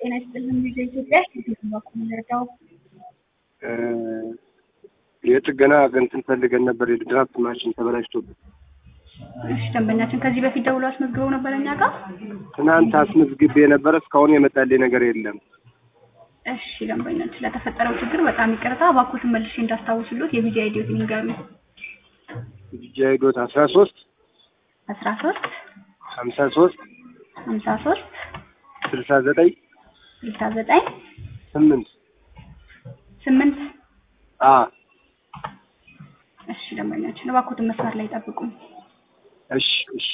ጤና ይስጥልን ልጅ ኢትዮጵያ ባኩ ምንረዳው የጥገና እንትን ፈልገን ነበር። የድራፍት ማሽን ተበላሽቶብን እሺ ደንበኛችን ከዚህ በፊት ደውሎ አስመዝግበው ነበር እኛ ጋር ትናንት አስመዝግቤ የነበረ እስካሁን የመጣልኝ ነገር የለም። እሺ ደንበኛችን ለተፈጠረው ችግር በጣም ይቅርታ እባክዎትን መልሼ እንዳስታውስሎት የቪዲዮ አይዲዮትን ይንገሩ ጃይዶት አስራ ሶስት አስራ ሶስት ሀምሳ ሶስት ሀምሳ ሶስት ስልሳ ዘጠኝ ስልሳ ዘጠኝ ስምንት ስምንት አ እሺ ደንበኛችን እባክዎትን መስመር ላይ ጠብቁኝ እሺ እሺ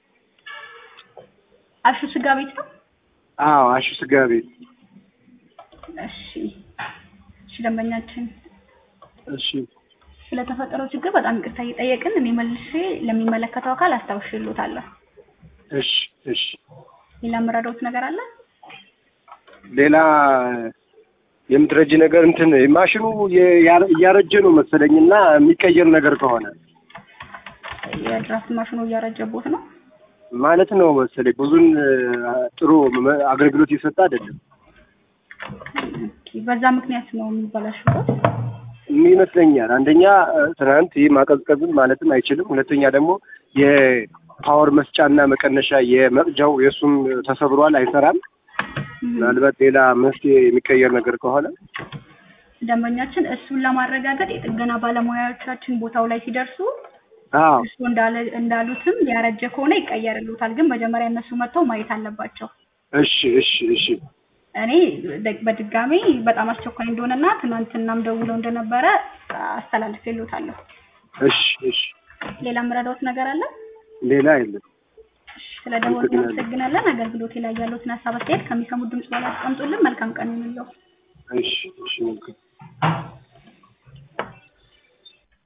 አሹ ስጋ ቤት ነው አዎ አሹ ስጋ ቤት እሺ እሺ ደንበኛችን እሺ ስለተፈጠረው ችግር በጣም ይቅርታ እየጠየቅን እኔ መልሼ ለሚመለከተው አካል አስታውሽልዎታለሁ እሺ እሺ ሌላ የምረዳዎት ነገር አለ ሌላ የምትረጂ ነገር እንትን ማሽኑ የ- እያረጀ ነው መሰለኝና የሚቀየር ነገር ከሆነ የድራፍት ማሽኑ እያረጀቦት ነው ማለት ነው መሰለኝ ብዙን ጥሩ መ- አገልግሎት እየሰጠ አይደለም ኦኬ፣ በዛ ምክንያት ነው የሚበላሽበት ይመስለኛል። አንደኛ ትናንት ይህ ማቀዝቀዝም ማለትም አይችልም። ሁለተኛ ደግሞ የፓወር መስጫና መቀነሻ የመቅጃው የእሱም ተሰብሯል፣ አይሰራም። ምናልባት ሌላ መፍትሄ የሚቀየር ነገር ከሆነ ደንበኛችን እሱን ለማረጋገጥ የጥገና ባለሙያዎቻችን ቦታው ላይ ሲደርሱ አዎ እሱ እንዳለ እንዳሉትም ያረጀ ከሆነ ይቀየርልዎታል። ግን መጀመሪያ እነሱ መጥተው ማየት አለባቸው። እሺ እሺ እሺ እኔ ደ- በድጋሚ በጣም አስቸኳይ እንደሆነና ትናንትናም ደውለው እንደነበረ አስተላልፌልዎታለሁ። እሺ እሺ ሌላ የምረዳዎት ነገር አለ? ሌላ የለም። ስለ ደወሉ እናመሰግናለን። አገልግሎቴ ላይ ያለዎትን ሀሳብ አስተያየት ከሚሰሙት ድምጽ በላይ አስቀምጡልን። መልካም ቀን ይሁንልዎ። እሺ እሺ መልካም